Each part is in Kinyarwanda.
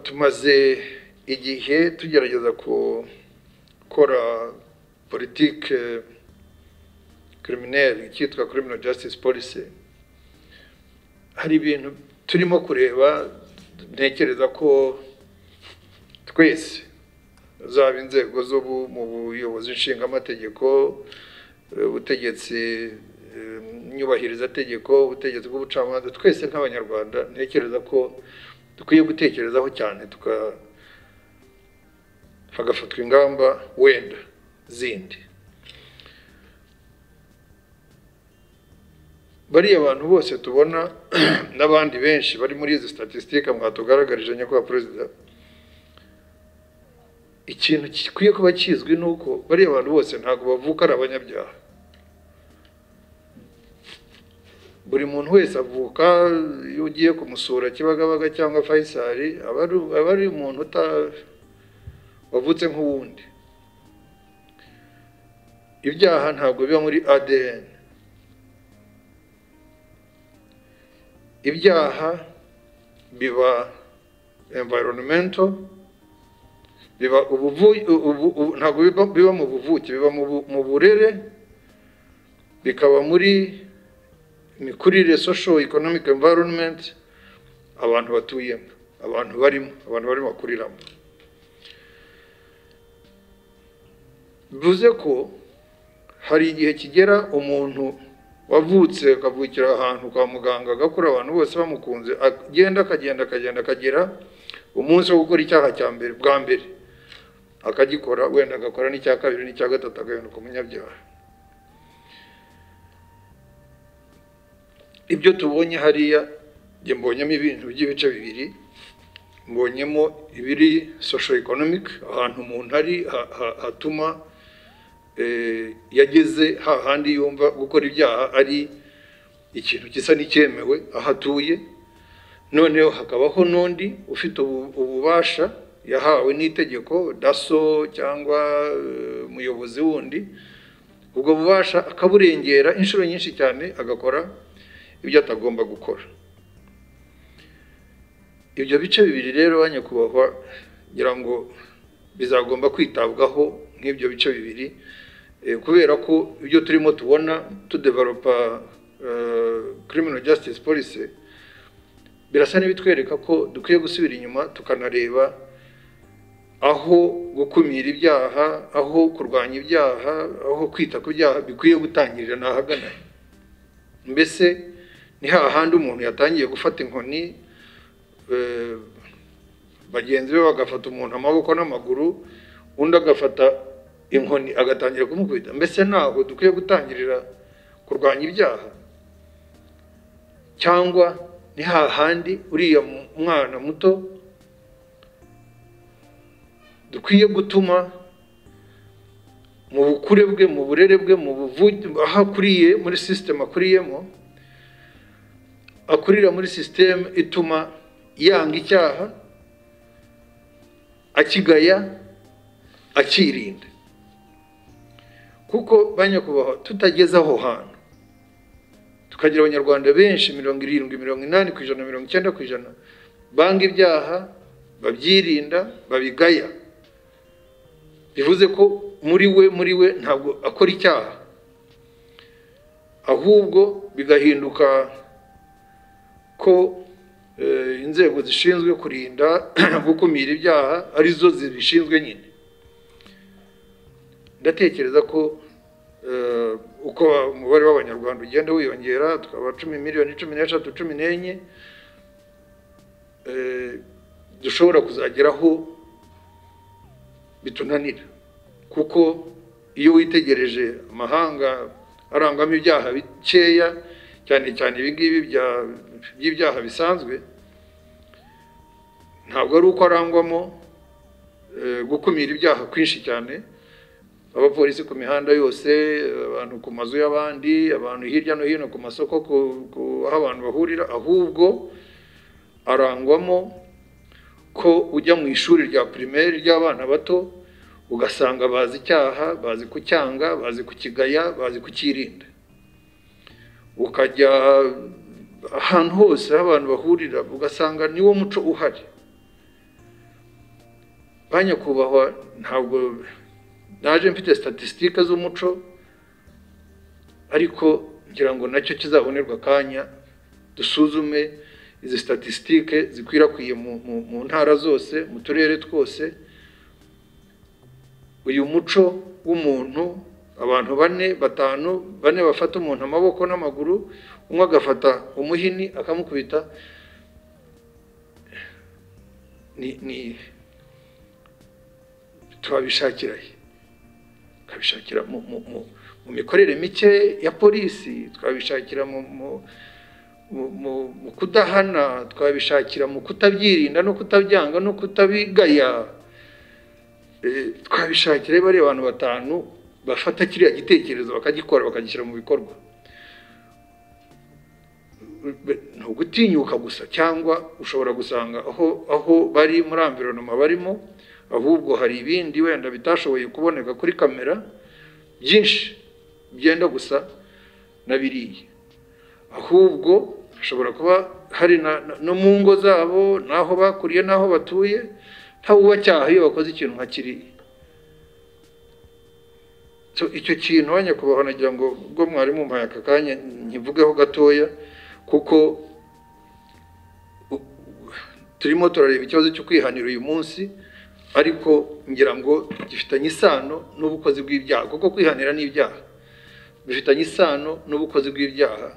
tumaze igihe tugerageza gukora politike kirimineri icyitwa kirimino jasitisi polisi hari ibintu turimo kureba ntekereza ko twese zaba inzego z'ubu mu buyobozi nshingamategeko ubutegetsi nyubahirizategeko ubutegetsi bw'ubucamanza twese nk'abanyarwanda ntekereza ko dukwiye gutekerezaho cyane hagafatwa ingamba wenda zindi bariya bantu bose tubona n'abandi benshi bari muri izi statisitike mwatugaragarije nyakubahwa perezida ikintu gikwiye kuba kizwi ni uko bariya bantu bose ntabwo bavuka ari abanyabyaha buri muntu wese avuka iyo ugiye kumusura kibagabaga cyangwa fayisari aba ari umuntu wavutse nk'uwundi ibyaha ntabwo biba muri adn ibyaha biba environmento biba ntabwo biba mu buvuke biba mu burere bikaba muri imikurire social economic environment abantu batuyemo abantu barimo abantu barimo bakuriramo bivuze ko hari igihe kigera umuntu wavutse akavukira ahantu kwa muganga agakura abantu bose bamukunze agenda akagenda akagenda akagera umunsi wo gukora icyaha cya mbere bwa mbere akagikora wenda agakora n'icya kabiri n'icya gatatu agahinduka umunyabyaha ibyo tubonye hariya njye mbonyemo ibintu by'ibice bibiri mbonyemo ibiri social economic ahantu umuntu ari hatuma yageze hahandi yumva gukora ibyaha ari ikintu gisa n'icyemewe aho atuye noneho hakabaho n'undi ufite ububasha yahawe n'itegeko daso cyangwa umuyobozi wundi ubwo bubasha akaburengera inshuro nyinshi cyane agakora ibyo atagomba gukora ibyo bice bibiri rero nyakubahwa ngira ngo bizagomba kwitabwaho nk'ibyo bice bibiri kubera ko ibyo turimo tubona tudeveropa kirimino jasitisi polisi birasa n'ibitwereka ko dukwiye gusubira inyuma tukanareba aho gukumira ibyaha aho kurwanya ibyaha aho kwita ku byaha bikwiye gutangirira ni ahagana mbese ni hahandi umuntu yatangiye gufata inkoni bagenzi be bagafata umuntu amaboko n'amaguru undi agafata inkoni agatangira kumukubita mbese ntabwo dukwiye gutangirira kurwanya ibyaha cyangwa ni hahandi uriya mwana muto dukwiye gutuma mu bukure bwe mu burere bwe mu buvuge aho akuriye muri sisiteme akuriyemo akurira muri sisiteme ituma yanga icyaha akigaya akirinda kuko ba nyakubahwa tutageze aho hantu tukagira abanyarwanda benshi mirongo irindwi mirongo inani ku ijana mirongo icyenda ku ijana banga ibyaha babyirinda babigaya bivuze ko muri we muri we ntabwo akora icyaha ahubwo bigahinduka ko inzego zishinzwe kurinda gukumira ibyaha arizo zibishinzwe nyine ndatekereza ko uko umubare w'abanyarwanda ugenda wiyongera tukaba cumi miliyoni cumi n'eshatu cumi n'enye dushobora kuzageraho bitunanira kuko iyo witegereje amahanga arangwamo ibyaha bikeya cyane cyane ibingibi by'ibyaha bisanzwe ntabwo ari uko arangwamo gukumira ibyaha kwinshi cyane abapolisi ku mihanda yose abantu ku mazu y'abandi abantu hirya no hino ku masoko aho abantu bahurira ahubwo arangwamo ko ujya mu ishuri rya pirimeri ry'abana bato ugasanga bazi icyaha bazi kucyanga bazi kukigaya bazi kukirinda ukajya ahantu hose aho abantu bahurira ugasanga niwo muco uhari ba nyakubahwa ntabwo naje mfite statisitike z'umuco ariko ngira ngo nacyo kizabonerwa akanya dusuzume izi statisitike zikwirakwiye mu ntara zose mu turere twose uyu muco w'umuntu abantu bane batanu bane bafata umuntu amaboko n'amaguru umwe agafata umuhini akamukubita ni turabishakira tukabishakira mu mikorere mike ya polisi twabishakira mu kudahana twabishakira mu kutabyirinda no kutabyanga no kutabigaya twabishakira bariya abantu batanu bafata kiriya gitekerezo bakagikora bakagishyira mu bikorwa ni ugutinyuka gusa cyangwa ushobora gusanga aho aho bari muri amvironoma barimo ahubwo hari ibindi wenda bitashoboye kuboneka kuri kamera byinshi byenda gusa na biriya ahubwo hashobora kuba hari no mu ngo zabo n'aho bakuriye n'aho batuye ntawe ubacyaha iyo bakoze ikintu nka kiriya icyo kintu nyakubahwa nagira ngo ubwo mwarimu mpaye aka kanya nkivugeho gatoya kuko turimo turareba ikibazo cyo kwihanira uyu munsi ariko ngira ngo gifitanye isano n'ubukozi bw'ibyaha kuko kwihanira n'ibyaha bifitanye isano n'ubukozi bw'ibyaha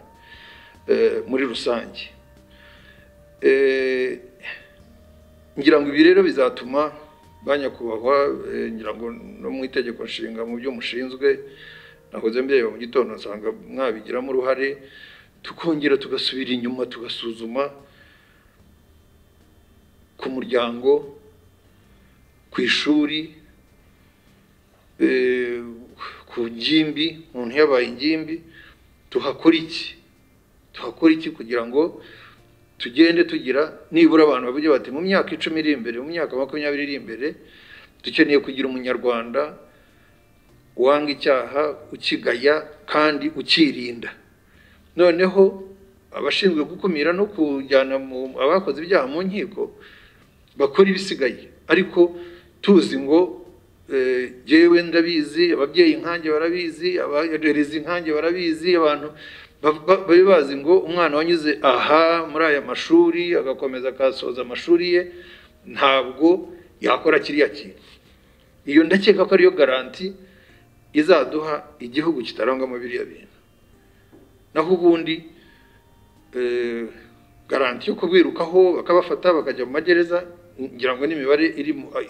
muri rusange ngira ngo ibi rero bizatuma ba nyakubahwa ngira ngo no mu itegeko nshinga mu byo mushinzwe nahoze mbere mu gitondo nsanga mwabigiramo uruhare tukongera tugasubira inyuma tugasuzuma ku muryango ku ishuri ku ngimbi umuntu yabaye ingimbi tuhakora iki tuhakora iki kugira ngo tugende tugira nibura abantu bavuge bati mu myaka icumi iri imbere mu myaka makumyabiri iri imbere dukeneye kugira umunyarwanda wanga icyaha ukigaya kandi ukirinda noneho abashinzwe gukumira no kujyana abakoze ibyaha mu nkiko bakora ibisigaye ariko tuzi ngo yewe ndabizi ababyeyi nkange barabizi abarerezi nkange barabizi abantu babe bazi ngo umwana wanyuze aha muri aya mashuri agakomeza akasoza amashuri ye ntabwo yakora kiriya kintu iyo ndakeka ko ariyo garanti izaduha igihugu kitarangwamo biriya bintu naho ubundi garanti yo kubwirukaho bakabafata bakajya mu magereza ngira ngo n'imibare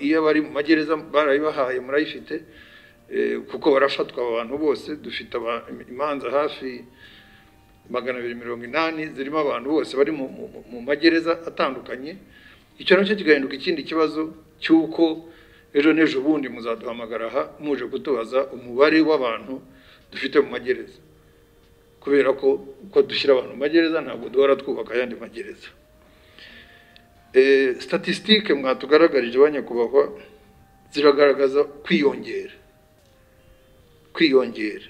iyo abari mu magereza barayibahaye murayifite kuko barafatwa abantu bose dufite imanza hafi magana abiri mirongo inani zirimo abantu bose bari mu magereza atandukanye icyo nacyo kigahinduka ikindi kibazo cy'uko ejo n'ejo bundi muzaduhamagara aha muje kutubaza umubare w'abantu dufite mu magereza kubera ko uko dushyira abantu mu magereza ntabwo duhora twubaka ayandi magereza statisitike mwatugaragarije ba nyakubahwa ziragaragaza kwiyongera kwiyongera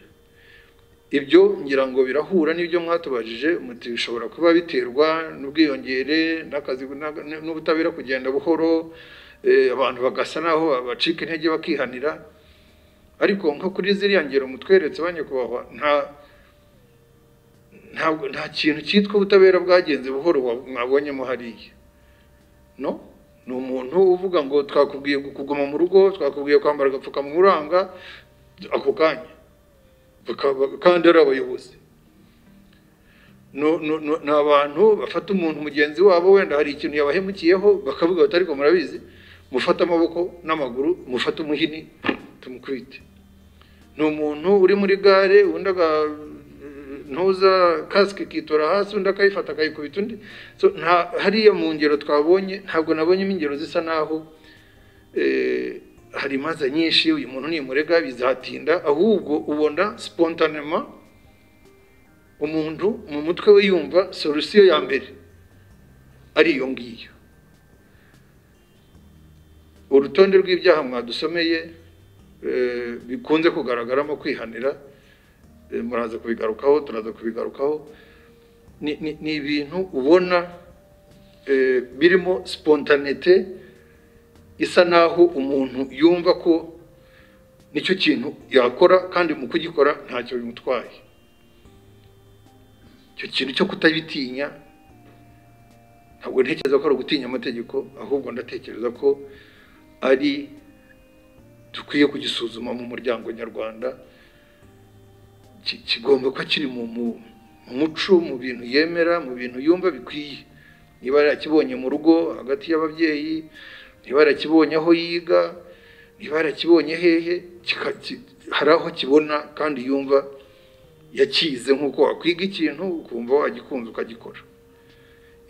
ibyo ngira ngo birahura n'ibyo mwatubajije muti bishobora kuba biterwa n'ubwiyongere n'akazi n'ubutabera kugenda buhoro abantu bagasa naho bacika intege bakihanira ariko nko kuri ziriya ngero mutweretse ba nyakubahwa nta kintu cyitwa ubutabera bwagenze buhoro mwabonyemo hariya no ni umuntu uvuga ngo twakubwiye kuguma mu rugo twakubwiye kwambara agapfukamunwa uranga ako kanya kandi ari abayobozi ni abantu bafata umuntu mugenzi wabo wenda hari ikintu yabahemukiyeho bakavuga bati ariko murabizi mufate amaboko n'amaguru mufate umuhini tumukubite ni umuntu uri muri gare undi ntuza kasike ikitora hasi undi akayifata akayikubita undi hariya mu ngero twabonye ntabwo nabonyemo ingero zisa naho hari imanza nyinshi uyu muntu nimurega bizatinda ahubwo ubona sipontanema umuntu mu mutwe we yumva solusiyo ya mbere ari iyo ngiyo urutonde rw'ibyaha mwadusomeye bikunze kugaragaramo kwihanira muraza kubigarukaho turaza kubigarukaho ni ibintu ubona birimo sipontanete isa naho umuntu yumva ko nicyo kintu yakora kandi mu kugikora ntacyo bimutwaye icyo kintu cyo kutabitinya ntabwo ntekereza ko ari ugutinya amategeko ahubwo ndatekereza ko ari dukwiye kugisuzuma mu muryango nyarwanda kigomba kuba kiri mu muco mu bintu yemera mu bintu yumva bikwiye niba yarakibonye mu rugo hagati y'ababyeyi niba yarakibonye aho yiga niba yarakibonye hehe hari aho kibona kandi yumva yakize nk'uko wakwiga ikintu ukumva wagikunze ukagikora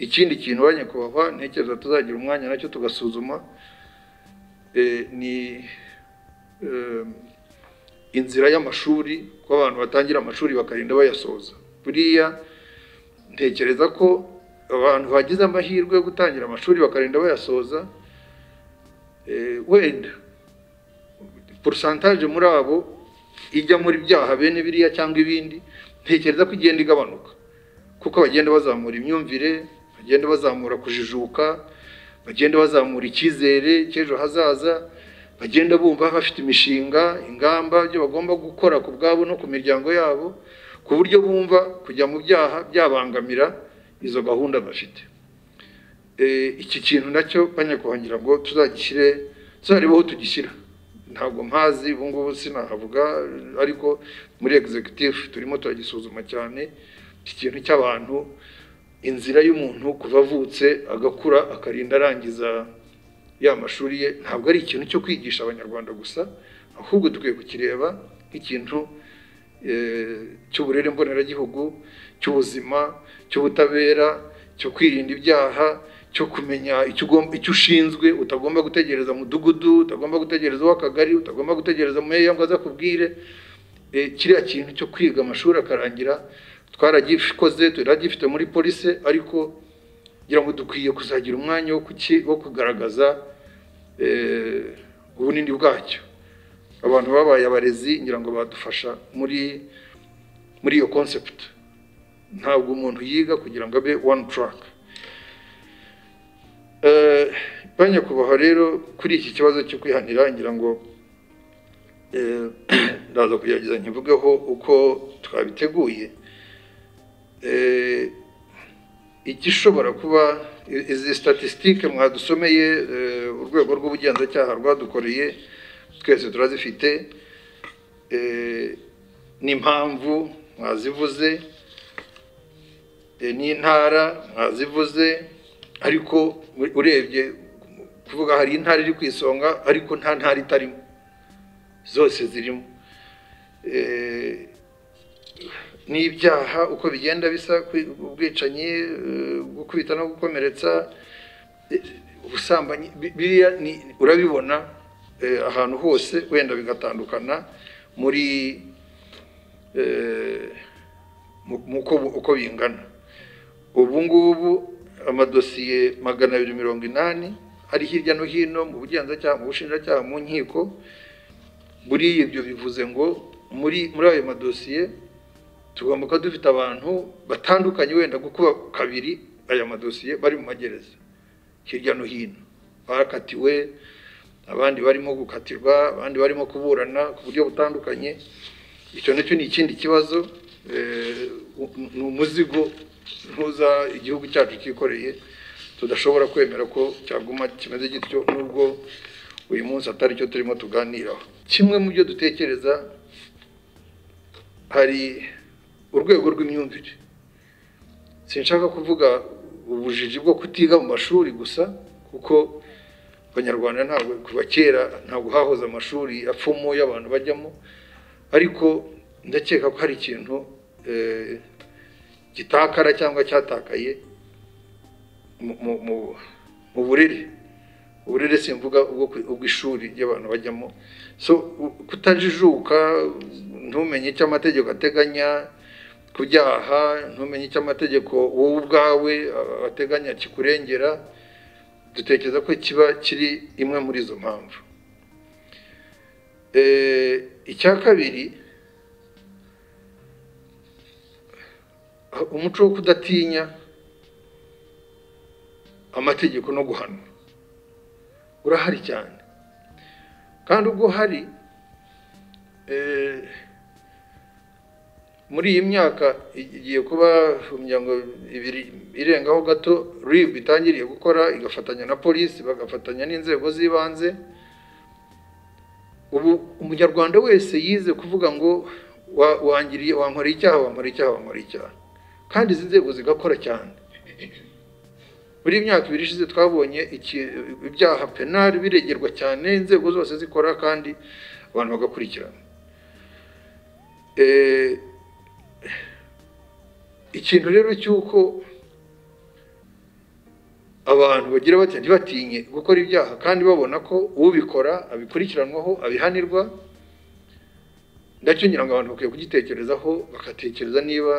ikindi kintu ba nyakubahwa ntekereza tuzagira umwanya nacyo tugasuzuma ni inzira y'amashuri ko abantu batangira amashuri bakarinda bayasoza buriya ntekereza ko abantu bagize amahirwe yo gutangira amashuri bakarinda bayasoza wenda porosantaje muri abo ijya muri byaha bene biriya cyangwa ibindi ntekereza ko igenda igabanuka kuko bagenda bazamura imyumvire bagenda bazamura kujijuka bagenda bazamura icyizere cy'ejo hazaza bagenda bumva bafite imishinga ingamba byo bagomba gukora ku bwabo no ku miryango yabo ku buryo bumva kujya mu byaha byabangamira izo gahunda bafite iki kintu nacyo banyakongera ngo tuzagishyire tuzarebe aho tugishyira ntabwo mpazi ubu ngubu sinahavuga ariko muri egizegitifu turimo turagisuzuma cyane iki kintu cy'abantu inzira y'umuntu kuva avutse agakura akarinda arangiza ya mashuri ye ntabwo ari ikintu cyo kwigisha abanyarwanda gusa ahubwo dukwiye kukireba nk'ikintu cy'uburere mboneragihugu cy'ubuzima cy'ubutabera cyo kwirinda ibyaha cyo kumenya icyo ushinzwe utagomba gutegereza mudugudu utagomba gutegereza uw'akagari utagomba gutegereza meya ngo azakubwire kiriya kintu cyo kwiga amashuri akarangira twaragikoze turagifite muri polisi ariko kugira ngo dukwiye kuzagira umwanya wo kugaragaza ubunini bwacyo abantu babaye abarezi ngira ngo badufasha muri muri iyo konsepti ntabwo umuntu yiga kugira ngo abe wani turaka banyakubaha rero kuri iki kibazo cyo kwihanira ngira ngo ndaza kugerageza nkivugeho uko twabiteguye igishobora kuba izi statisitike mwadusomeye urwego rw'ubugenzacyaha rwadukoreye twese turazifite n'impamvu mwazivuze n'intara mwazivuze ariko urebye kuvuga hari intara iri ku isonga ariko nta ntara itarimo zose zirimo n'ibyaha uko bigenda bisa ubwicanyi gukubita no gukomeretsa ubusambanyi biriya urabibona ahantu hose wenda bigatandukana muri uko bingana ubu ngubu amadosiye magana abiri mirongo inani ari hirya no hino mu bugenzacyaha mu bushinjacyaha mu nkiko muri ibyo bivuze ngo muri muri ayo madosiye tugomba kuba dufite abantu batandukanye wenda gukuba kabiri aya madosiye bari mu magereza hirya no hino bakatiwe abandi barimo gukatirwa abandi barimo kuburana ku buryo butandukanye icyo nacyo ni ikindi kibazo ni umuzigo ntuza igihugu cyacu cyikoreye tudashobora kwemera ko cyaguma kimeze gityo nubwo uyu munsi atari cyo turimo tuganiraho kimwe mu byo dutekereza hari urwego rw'imyumvire sinshaka kuvuga ubujiji bwo kutiga mu mashuri gusa kuko abanyarwanda ntabwo kuva kera ntabwo hahoze amashuri apfumo y'abantu bajyamo ariko ndakeka ko hari ikintu gitakara cyangwa cyatakaye mu burere uburere simvuga ubw'ishuri ry'abantu bajyamo so kutajijuka ntumenye icyo amategeko ateganya ku byaha ntumenye icyo amategeko wowe ubwawe ateganya kikurengera dutekereza ko kiba kiri imwe muri izo mpamvu icya kabiri umuco wo kudatinya amategeko no guhanwa urahari cyane kandi ubwo hari muri iyi myaka igiye kuba imiryango ibiri irengaho gato ribu itangiriye gukora igafatanya na polisi bagafatanya n'inzego z'ibanze ubu umunyarwanda wese yize kuvuga ngo wangiriye wankoreye icyaha wankoreye icyaha wankoreye icyaha kandi izi nzego zigakora cyane muri iyi myaka ibiri ishize twabonye ibyaha penali biregerwa cyane inzego zose zikora kandi abantu bagakurikirana ikintu rero cy'uko abantu bagira batya ntibatinye gukora ibyaha kandi babona ko ubikora abikurikiranwaho abihanirwa ndacyo ngira ngo abantu bakwiye kugitekerezaho bagatekereza niba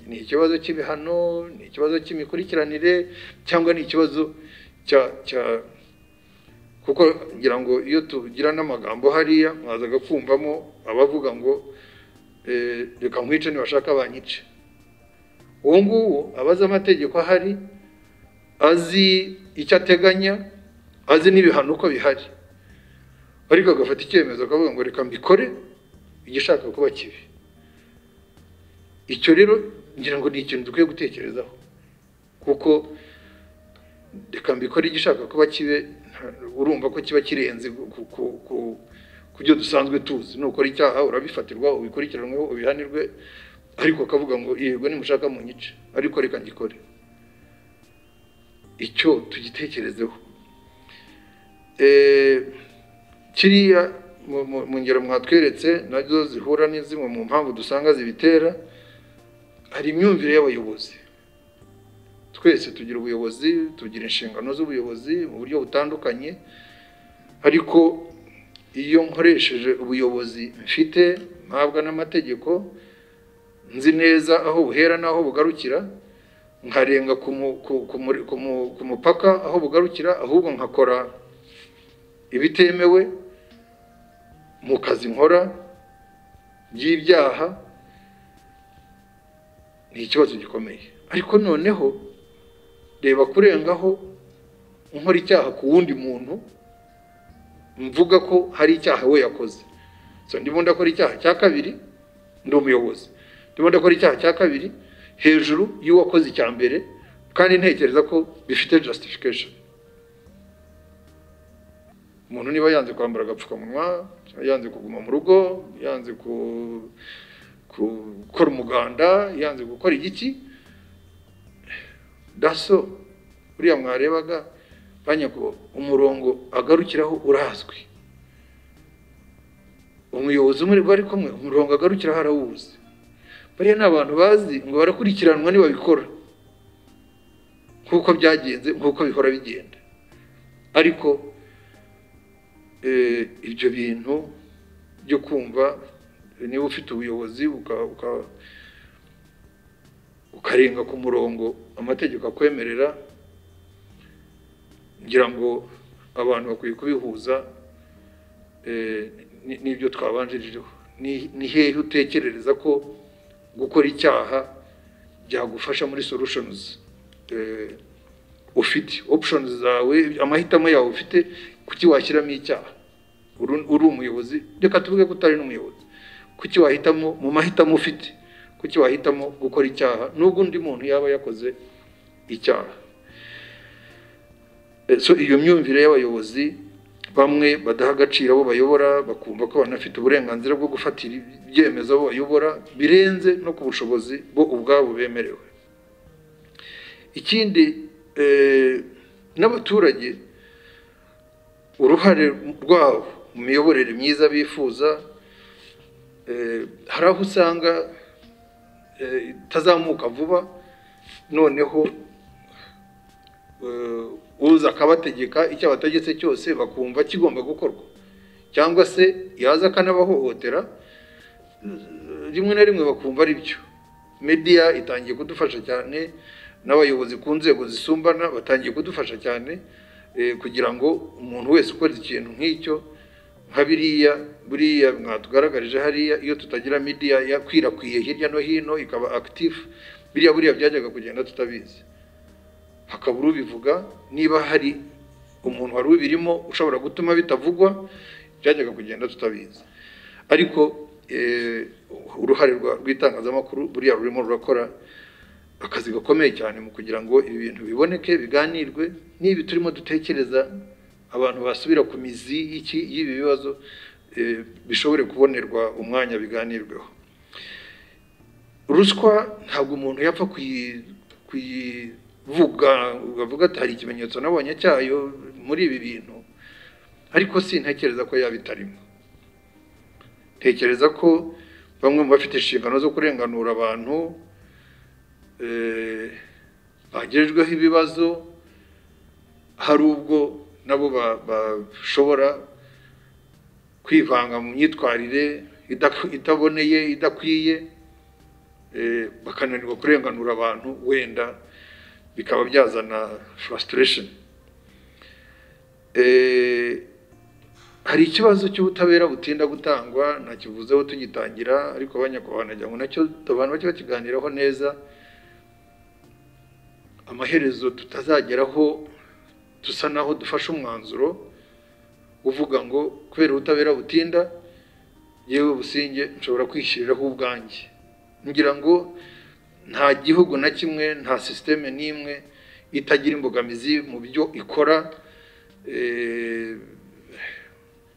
ni ikibazo cy'ibihano ni ikibazo cy'imikurikiranire cyangwa ni ikibazo cya kuko ngira ngo iyo tugira n'amagambo hariya mwazaga kumvamo abavuga ngo reka nkwice ntibashaka banyice uwo nguwo abazi amategeko ahari azi icyo ateganya azi n'ibihano uko bihari ariko agafata icyemezo akavuga ngo reka mbikore igishaka kuba kibi icyo rero ngira ngo ni ikintu dukwiye gutekerezaho kuko reka mbikore igishaka kuba kibe urumva ko kiba kirenze ku byo dusanzwe tuzi nukora icyaha urabifatirwa ubikurikiranweho ubihanirwe ariko akavuga ngo yego nimushaka mu nyice ariko reka ngikore icyo tugitekerezeho kiriya mu ngero mwatweretse nazo zihura n'izimwe mu mpamvu dusanga zibitera hari imyumvire y'abayobozi twese tugira ubuyobozi tugira inshingano z'ubuyobozi mu buryo butandukanye ariko iyo nkoresheje ubuyobozi mfite mpabwa n'amategeko nzi neza aho buhera n'aho bugarukira nkarenga ku mupaka aho bugarukira ahubwo nkakora ibitemewe mu kazi nkora by'ibyaha ni ikibazo gikomeye ariko noneho reba kurengaho nkora icyaha ku wundi muntu mvuga ko hari icyaha we yakoze ndimo ndakora icyaha cya kabiri ndi umuyobozi ndimo ndakora icyaha cya kabiri hejuru y'uwakoze icya mbere kandi ntekereza ko bifite justification umuntu niba yanze kwambara agapfukamunwa yanze kuguma mu rugo yanze gukora umuganda yanze gukora igiki daso uriya mwarebaga banyako umurongo agarukiraho urazwi umuyobozi umwe bari kumwe umurongo agarukiraho arawuzi bariya ni abantu bazi ngo barakurikiranwa nibabikora nk'uko byagenze nk'uko bihora bigenda ariko ibyo bintu byo kumva niba ufite ubuyobozi ukarenga ku murongo amategeko akwemerera ngira ngo abantu bakwiye kubihuza n'ibyo twabanjirijeho ni hehe utekerereza ko gukora icyaha byagufasha muri sorushonuzi ufite opshoni zawe amahitamo yawe ufite kuki washyiramo icyaha uri umuyobozi reka tuvuge ko utari n'umuyobozi kuki wahitamo mu mahitamo ufite kuki wahitamo gukora icyaha n'ubwo undi muntu yaba yakoze icyaha so iyo myumvire y'abayobozi bamwe badaha agaciro abo bayobora bakumva ko banafite uburenganzira bwo gufatira ibyemezo abo bayobora birenze no ku bushobozi bwo ubwabo bemerewe ikindi n'abaturage uruhare rwabo mu miyoborere myiza bifuza hari aho usanga itazamuka vuba noneho uza akabategeka icyo abategetse cyose bakumva kigomba gukorwa cyangwa se yaza akanabahohotera rimwe na rimwe bakumva ari byo mediya itangiye kudufasha cyane n'abayobozi ku nzego zisumbana batangiye kudufasha cyane kugira ngo umuntu wese ukora ikintu nk'icyo nka biriya buriya mwatugaragarije hariya iyo tutagira midiya yakwirakwiye hirya no hino ikaba akitifu biriya buriya byajyaga kugenda tutabizi hakaba ubivuga niba hari umuntu wari ubirimo ushobora gutuma bitavugwa byajyaga kugenda tutabizi ariko uruhare rw'itangazamakuru buriya rurimo rurakora akazi gakomeye cyane mu kugira ngo ibi bintu biboneke biganirwe n'ibi turimo dutekereza abantu basubira ku mizi y'ibi bibazo bishobore kubonerwa umwanya biganirweho ruswa ntabwo umuntu yapfa kuyivuga ukavuga ati hari ikimenyetso nabonye cyayo muri ibi bintu ariko si ntekereza ko yaba itarimo ntekereza ko bamwe mu bafite inshingano zo kurenganura abantu bagejweho ibibazo hari ubwo nabo bashobora kwivanga mu myitwarire itaboneye idakwiye bakananirwa kurenganura abantu wenda bikaba byazana furasitiresheni hari ikibazo cy'ubutabera butinda gutangwa ntakivuzeho tugitangira ariko abanyakubahana ngo nacyo abantu bake bakiganiraho neza amaherezo tutazageraho dusa naho dufashe umwanzuro uvuga ngo kubera ubutabera butinda yewe businge nshobora kwishyiriraho ubwanjye ngira ngo nta gihugu na kimwe nta sisiteme n'imwe itagira imbogamizi mu byo ikora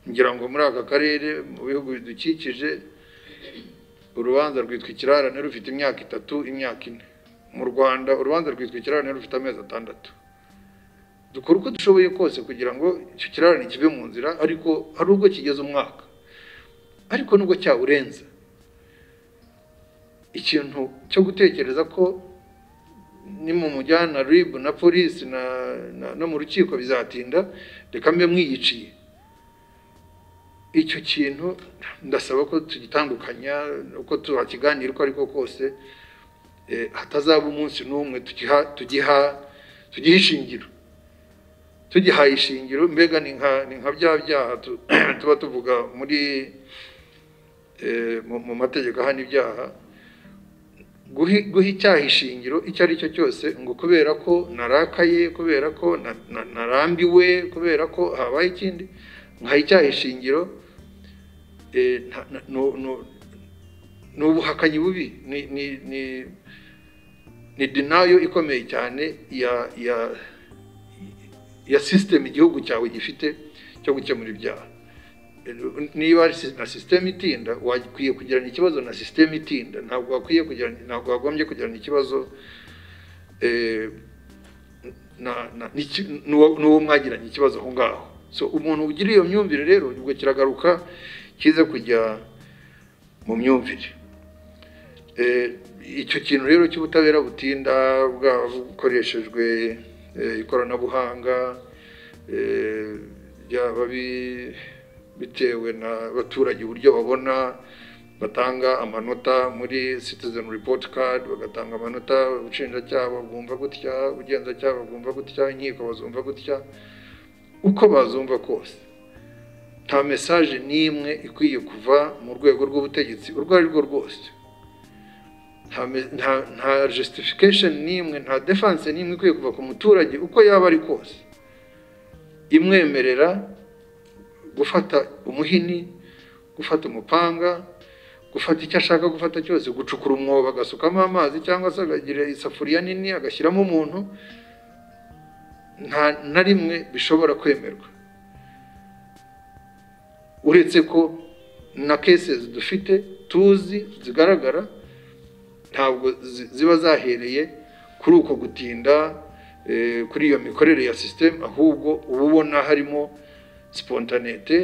ngira ngo muri aka karere mu bihugu bidukikije urubanza rwitwa ikirarane rufite imyaka itatu imyaka ine mu rwanda urubanza rwitwa ikirarane rufite amezi atandatu dukora uko dushoboye kose kugira ngo icyo kirarane kive mu nzira ariko hari ubwo kigeze umwaka ariko nubwo cyawurenza ikintu cyo gutekereza ko ni mu mujyana ribu na polisi no mu rukiko bizatinda reka mbe mwiyiciye icyo kintu ndasaba ko tugitandukanya uko tuhakiganira uko ariko kose hatazaba umunsi n'umwe tugiha tugiha ishingiro tugihaye ishingiro mbega ni nka bya byaha tuba tuvuga muri mu mategeko ahana ibyaha guha icyaha ishingiro icyo ari cyo cyose ngo kubera ko narakaye kubera ko narambiwe kubera ko habaye ikindi nkaha icyaha ishingiro ni ubuhakanyi bubi ni denayo ikomeye cyane ya sisiteme igihugu cyawe gifite cyo gukemura ibyaha niba na sisiteme itinda wakwiye kugirana ikibazo na sisiteme itinda ntabwo wakwiye kugirana ntabwo wagombye kugirana ikibazo n'uwo mwagiranye ikibazo aho ngaho so umuntu ugira iyo myumvire rero ubwo kiragaruka kize kujya mu myumvire icyo kintu rero cy'ubutabera butinda bwaba bukoreshejwe ikoranabuhanga byaba bitewe n'abaturage uburyo babona batanga amanota muri citizen report card bagatanga amanota ubushinjacyaha bwumva gutya ubugenzacyaha bwumva gutya inkiko bazumva gutya uko bazumva kose nta mesaje n'imwe ikwiye kuva mu rwego rw'ubutegetsi urwo ari rwo rwose nta justification n'imwe nta defense n'imwe ikwiye kuva ku muturage uko yaba ari kose imwemerera gufata umuhini gufata umupanga gufata icyo ashaka gufata cyose gucukura umwobo agasukamo amazi cyangwa se akagira isafuriya nini agashyiramo umuntu nta na rimwe bishobora kwemerwa uretse ko na kesezi dufite tuzi zigaragara ntabwo ziba zahereye kuri uko gutinda kuri iyo mikorere ya sisiteme ahubwo uba ubona harimo sipontanete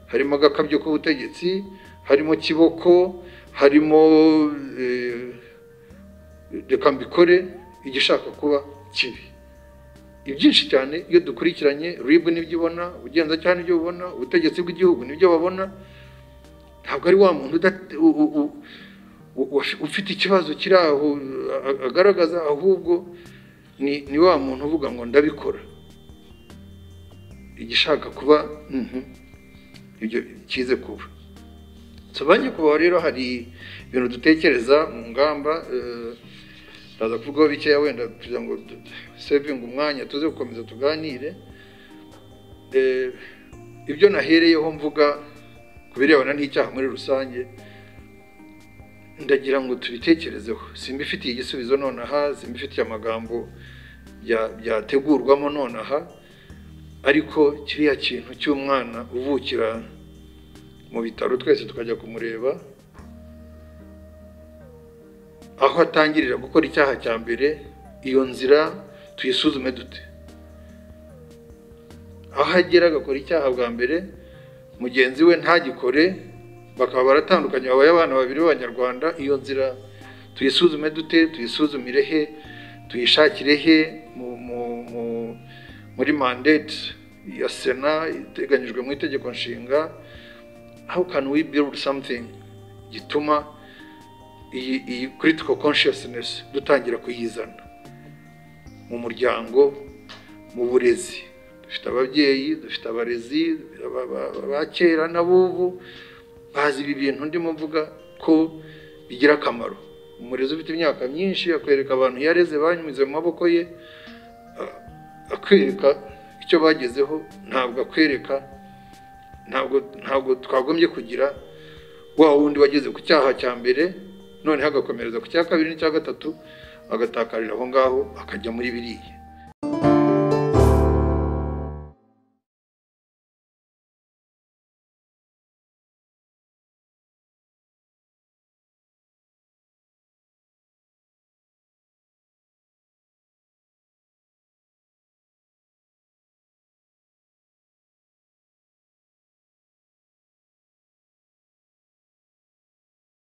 harimo agakabyo k'ubutegetsi harimo kiboko harimo reka mbikore igishaka kuba kibi ibyinshi cyane iyo dukurikiranye ribu nibyo ubona ubugenzacyaha nibyo bubona ubutegetsi bw'igihugu nibyo babona ntabwo ari wa muntu ufite ikibazo kiri aho agaragaza ahubwo ni wa muntu uvuga ngo ndabikora igishaka kuba ibyo kize kuba tubanye kubaho rero hari ibintu dutekereza mu ngamba ndaza kuvugaho bikeya wenda kugira ngo sevinge umwanya tuze gukomeza tuganire ibyo nahereyeho mvuga ku birebana n'icyaha muri rusange ndagira ngo tubitekerezeho simbifitiye igisubizo nonaha simbifitiye amagambo byategurwamo nonaha ariko kiriya kintu cy'umwana uvukira mu bitaro twese tukajya kumureba aho atangirira gukora icyaha cya mbere iyo nzira tuyisuzume dute aho agera agakora icyaha bwa mbere mugenzi we ntagikore bakaba baratandukanye babaye abana babiri b'abanyarwanda iyo nzira tuyisuzume dute tuyisuzumire he tuyishakire he muri mandate ya sena iteganyijwe mu itegeko nshinga how can we build something gituma iyi critical consciousness dutangira kuyizana mu muryango mu burezi dufite ababyeyi dufite abarezi ba kera n'abubu bazi ibi bintu ndimo mvuga ko bigira akamaro umurezi ufite imyaka myinshi akwereka abantu yareze banyuze mu maboko ye akwereka icyo bagezeho ntabwo akwereka ntabwo twagombye kugira wa wundi wageze ku cyaha cya mbere noneho agakomereza ku cya kabiri n'icya gatatu agatakarira aho ngaho akajya muri biriya